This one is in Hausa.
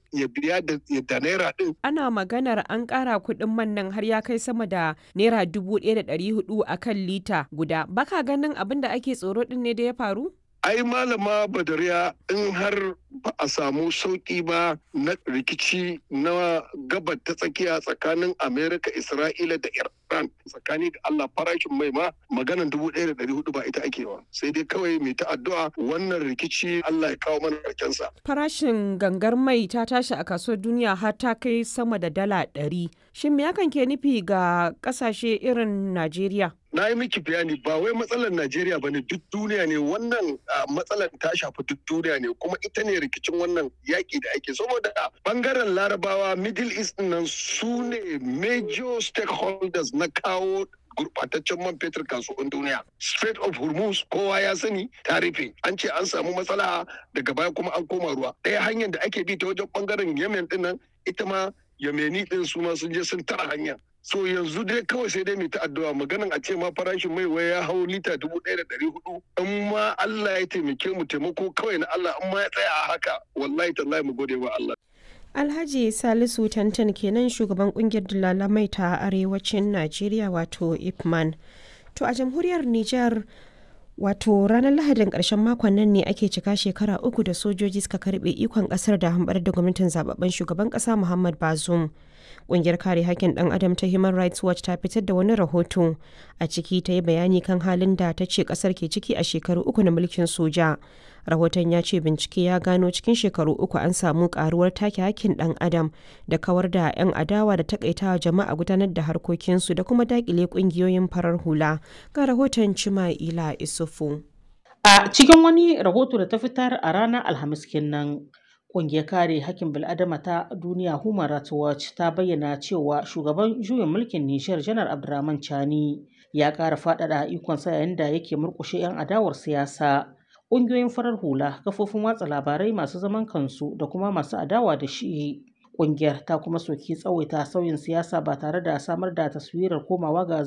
ya biya da naira din. Ana maganar an ƙara kuɗin man nan har ya kai sama da naira dubu ɗaya da ɗari hudu a kan lita guda. Baka ganin abin da ake tsoro ɗin ne da ya faru? ai malama badariya in har ba a samu sauƙi ba na rikici na gabar ta tsakiya tsakanin amerika isra'ila da iran tsakani da allah farashin mai ma maganan dubu ɗaya da ɗari hudu ba ita ake wa sai dai kawai mai ta addu'a wannan rikici allah ya kawo mana sa. farashin gangar mai ta tashi a kasuwar duniya har ta kai sama da dala ɗari shin me hakan ke nufi ga ƙasashe irin najeriya na yi miki bayani ba wai matsalar Najeriya ba ne duk duniya ne wannan matsalar ta shafi duk duniya ne kuma ita ne rikicin wannan yaƙi da ake saboda bangaren larabawa middle east nan su ne major stakeholders na kawo gurbataccen man fetur kasuwan duniya. Strait of Hormuz kowa ya sani ta rufe. An ce an samu matsala daga baya kuma an koma ruwa. Ɗaya hanyar da ake bi ta wajen bangaren Yemen din nan ita ma Yemeni din su ma sun je sun tara hanya. So yanzu dai kawai sai dai mai ta addu'a maganan a ce ma farashin mai wai ya hau lita dubu ɗaya da ɗari hudu. In ma Allah ya taimake mu taimako kawai na Allah in ma ya tsaya a haka wallahi tallahi mu gode wa Allah. Alhaji Salisu Tantan kenan shugaban kungiyar dalalamai ta arewacin Najeriya wato Ipman. To a jamhuriyar Nijar wato ranar Lahadin ƙarshen makon nan ne ake cika shekara uku da sojoji suka karbe ikon ƙasar da hambar da gwamnatin zababben shugaban ƙasa Muhammad Bazoum. Ƙungiyar kare hakkin ɗan adam ta Human Rights Watch ta fitar da wani rahoto a ciki ta yi bayani kan halin da ta ce ƙasar ke ciki a shekaru uku na mulkin soja. Rahoton ya ce bincike ya gano cikin shekaru uku an samu karuwar take hakkin ɗan adam da kawar da 'yan adawa da takaitawa jama'a gudanar da harkokinsu da kuma dakile ƙungiyoyin farar hula. Ga rahoton Cima'ila Isufu. A cikin wani rahoto da ta fitar a ranar Alhamis kenan. Ƙungiyar kare hakkin bil'adama ta duniya Human Rights Watch ta bayyana cewa shugaban juyin mulkin Nijar Janar Abdurrahman Chani ya ƙara faɗaɗa ikonsa yayin da yake murƙushe 'yan adawar siyasa. Ƙungiyoyin farar hula, kafofin watsa labarai masu zaman kansu da kuma masu adawa da shi. Ƙungiyar ta kuma soki tsawaita sauyin siyasa ba tare da samar da taswirar komawa ga